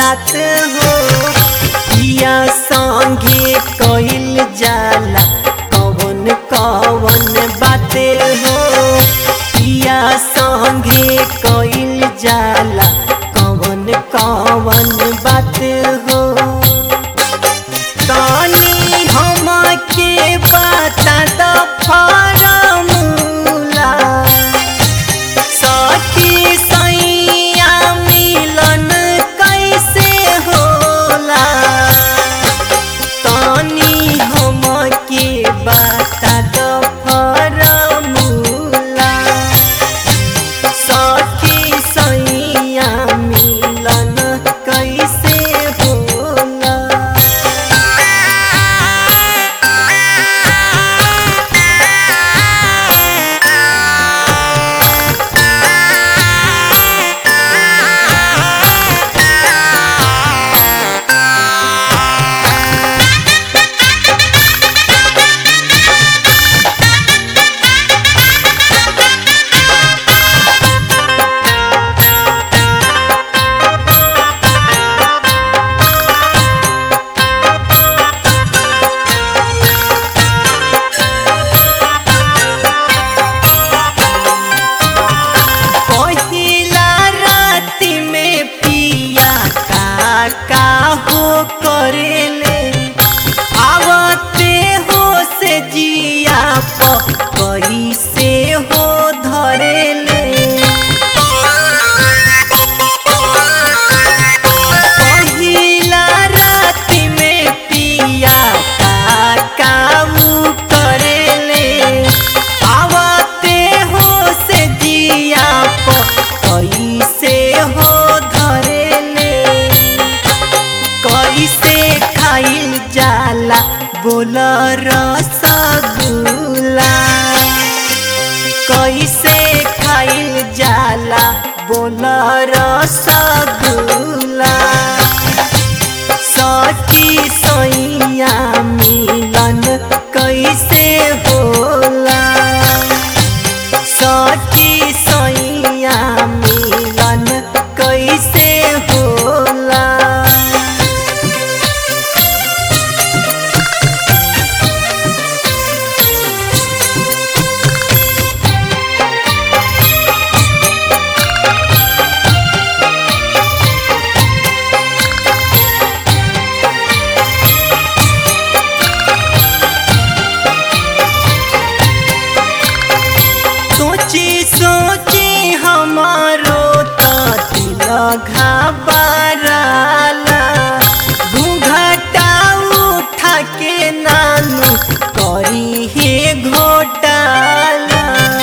रात हो पिया संगे कइल जाला कवन कवन बात हो पिया संगे कइल जाला कवन कवन बात हो तनी हमके बता द फॉर्मूला सखी सैया मिलन कैसे होला तनी हमके बता द फॉर्मूला सखी सैया मिलन कैसे होला पहिला राति में पिया का का हो करेले आवते हो से जिया प कैसे हो धरेले पहिला राति में पिया का का उ करेले आवते हो से जिया प कैसे हो धरेले कैसे खाइल जाला बोल रसगुल्ला कैसे खाइल जाला बोल रसगुल्ला सखी सैया मिलन कैसे होला सखी सैया मिलन कैसे होला सोची सोची हमारो तो दिल घबराला घूंघटा उठा के नानू करी हे घोटाला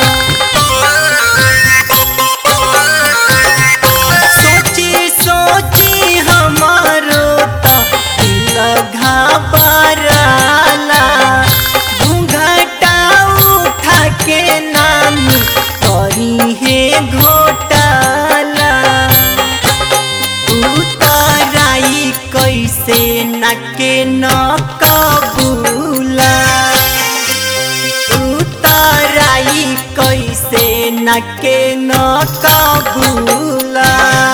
सोची सोची हमारो तो दिल घबराला घूंघटा उठा के नानी करी हे घोटाला उतराई कैसे नके न कबूला उतराई कैसे नके न कबूला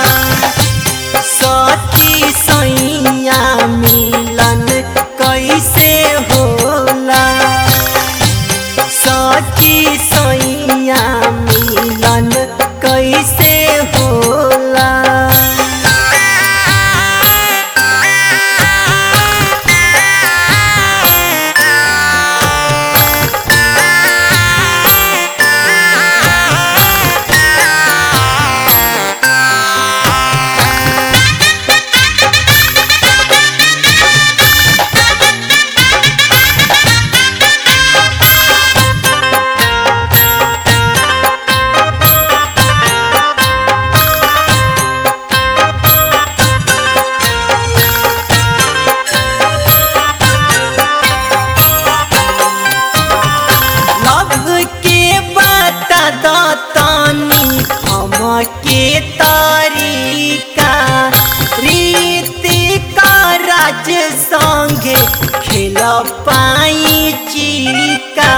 सखी सैया मिलन कैसे होला सखी सैया मिलन कैसे होला लव के बता दतानी हमके तरीका रीति का राज संगे खेल पाई चिका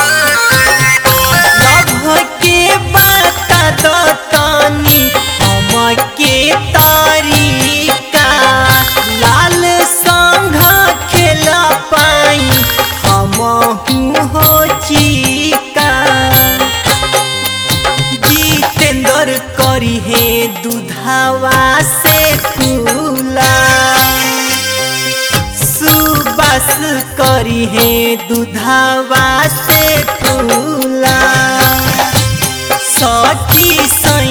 लव के बता दतानी हम हे दुधावा से कुला सुबस करी हे दुधावा से कुला सखी सैया